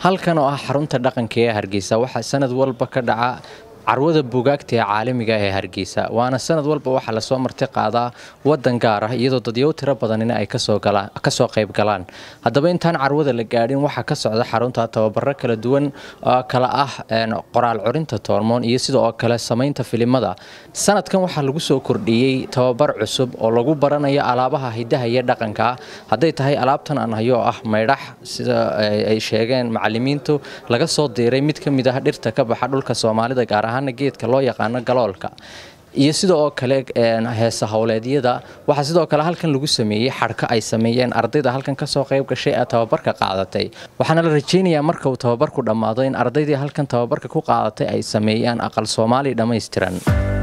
halkan oo ah xarunta dhaqanka ee hargeysa waxaa sanad walba ka dhaca carwada buugaagta ee caalamiga ee hargeysa waana sanad walba waxaa lasoo marti qaadaa wadan gaar ah iyadoo dadyow tiro badanina ay kasoo qayb galaan haddaba intaan carwada la gaadhin waxaa ka socda xarunta tababaro kala duwan oo kala ah qoraal curinta toormoon iyo sidoo kale samaynta filimada sanadkan waxaa lagu soo kordhiyey tababar cusub oo lagu baranayo alaabaha hidaha iyo dhaqanka hadday tahay alaabtan aan hayo oo ah maydhax sida ay sheegeen macalimiintu laga soo diiray mid ka mid ah dhirta ka baxa dhulka soomaalida gaar ahaana geedka loo yaqaano galoolka iyo sida oo kale heesa howleedyada waxaa sidoo kale halkan lagu sameeyey xadhka ay sameeyeen ardayda halkan kasoo qayb gashay ee tababarka qaadatay waxaana la rajeynayaa marka uu tababarku dhammaado in ardaydii halkan tababarka ku qaadatay ay sameeyaan aqal soomaali dhammaystiran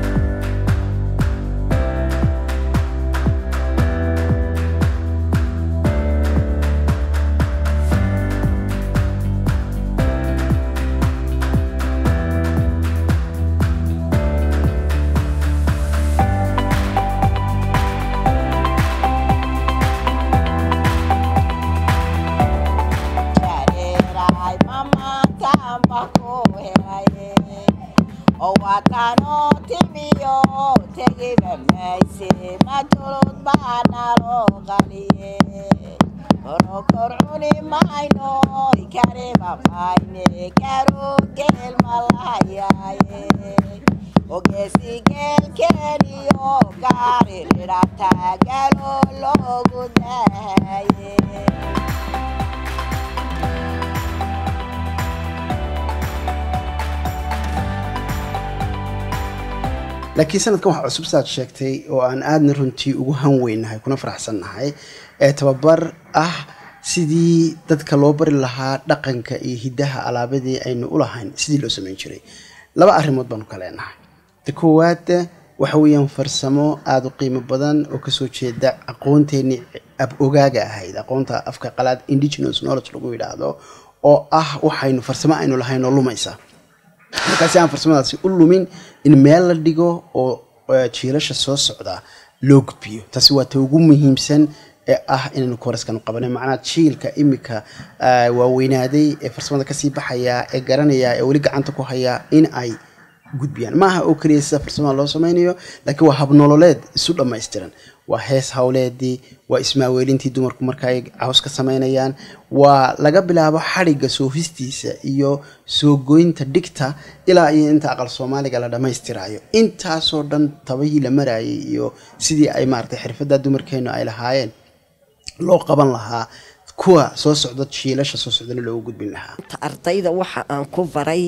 laakiin sanadkan waxaa cusub saad sheegtay oo aan aadna runtii ugu hanweynahay kuna faraxsannahay ee tababar ah sidii dadka loo bari lahaa dhaqanka iyo hiddaha alaabadii aynu u lahayn sidii loo samayn jiray laba arrimood baanu ka leenahay ta koowaad waxa weeyaan farsamo aada u qiimo badan oo kasoo jeeda aqoonteenii ab ogaaga ahayd aqoonta afka qalaad indigenous knowledge lagu yidhaahdo oo ah waxaynu farsamo aynu lahayn oo lumaysa markaasi aan farsamadaasi u lumin in meel la dhigo oo jiilasha soo socda loo gudbiyo taasi waa ta ugu muhiimsan ee ah inaynu koraskanu qabana macnaha jiilka imika waaweynaaday ee farsamada kasii baxaya ee garanaya ee weli gacanta ku haya in ay gudbiyaan maaha oo keliya sida farsamada loo sameynayo laakiin waa habnololeed isu dhammaystiran waa hees hawleedii waa ismaaweelintii dumarku marka ay caws ka sameynayaan waa laga bilaabo xadhigga soofistiisa iyo soo goynta dhigta ilaa iyo inta aqal soomaaliga la dhammaystirayo intaasoo dhan tabahii la marayay iyo sidii ay maaragtay xirfadda dumarkeenu ay lahaayeen loo qaban lahaa kuwa soo socda jiilasha soo socdana loogu gudbin lahaa ardayda waxa aan ku baray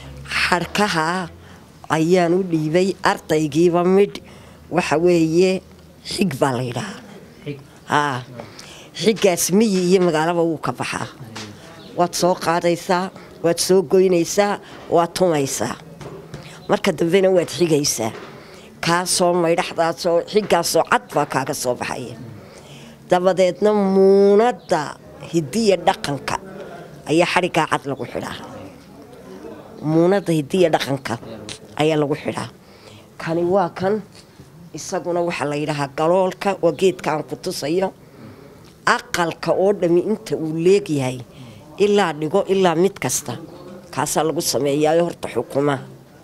xadhkaha ayaan u dhiibay ardaygiiba midh waxa weeye xig baa la yidhahaa xiggaas miyi iyo magaalaba wuu ka baxaa waad soo qaadaysaa waad soo goynaysaa waad tumaysaa marka dambena waad xigaysaa kaasoo maydhaxdaasoo xiggaasoo cad baa kaaga soo baxaya dabadeedna muunadda hidiya dhaqanka ayaa xadhiggaa cad lagu xidhaa muunadda hidiya dhaqanka ayaa lagu xidhaa kani waa kan isaguna waxaa la yidhaahaa galoolka waa geedka aan ku tusayo aqalka oo dhami inta uu leegyahay ilaa dhigo ilaa mid kasta kaasaa lagu sameeyaayo horta xukumaha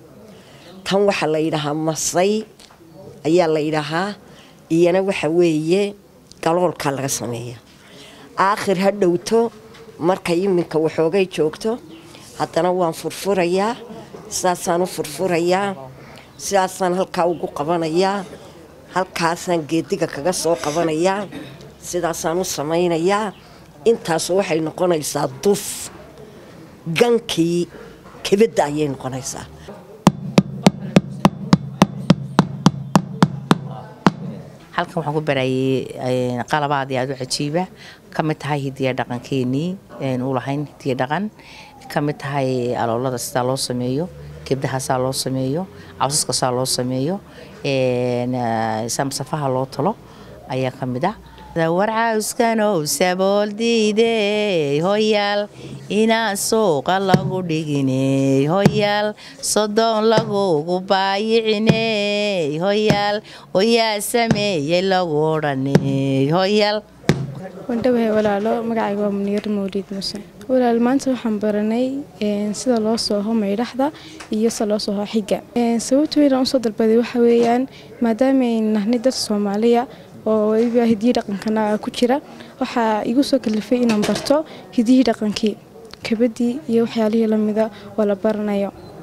tan waxaa la yidhaahaa masay ayaa la yidhaahaa iyana waxa weeye galoolkaa laga sameeya aakhir ha dhowto markay iminka waxoogay joogto haddana waan furfurayaa sidaasaan u furfurayaa sidaasaan halkaa ugu qabanayaa halkaasaan geediga kaga soo qabanayaa sidaasaan u samaynayaa intaas waxay noqonaysaa duf gankii kebadda ayay noqonaysaa halkan waxaan ku barayay qalabaad aad u cajiiba ka mid tahay hidiya dhaqankeenii u lahayn hidiya dhaqan ka mid tahay aloolada sidaa loo sameeyo gebdaha saa loo sameeyo cawsaska saa loo sameeyo samsafaha loo talo ayaa ka mid ah warcawskanow sabool diidey hoyaal inaan suuqa lagu dhiginey hoyaal sodoon lagugu baayiciney hoyaal oyaa sameeyey lagu odhaney hoyaal wandhawahay walaalo magacayga waa muniir mawliid muse walaal maanta waxaan baranay sida loo sooho maydhaxda iyo sida loo sooho xiga sababta weynaan usoo dalbaday waxa weeyaan maadaama ay nahnay dad soomaaliya oo weliba hidiyi dhaqankana ku jira waxaa igu soo kalifay inaan barto hidiyii dhaqankii kabadii iyo waxyaalihii lamida oo la baranayo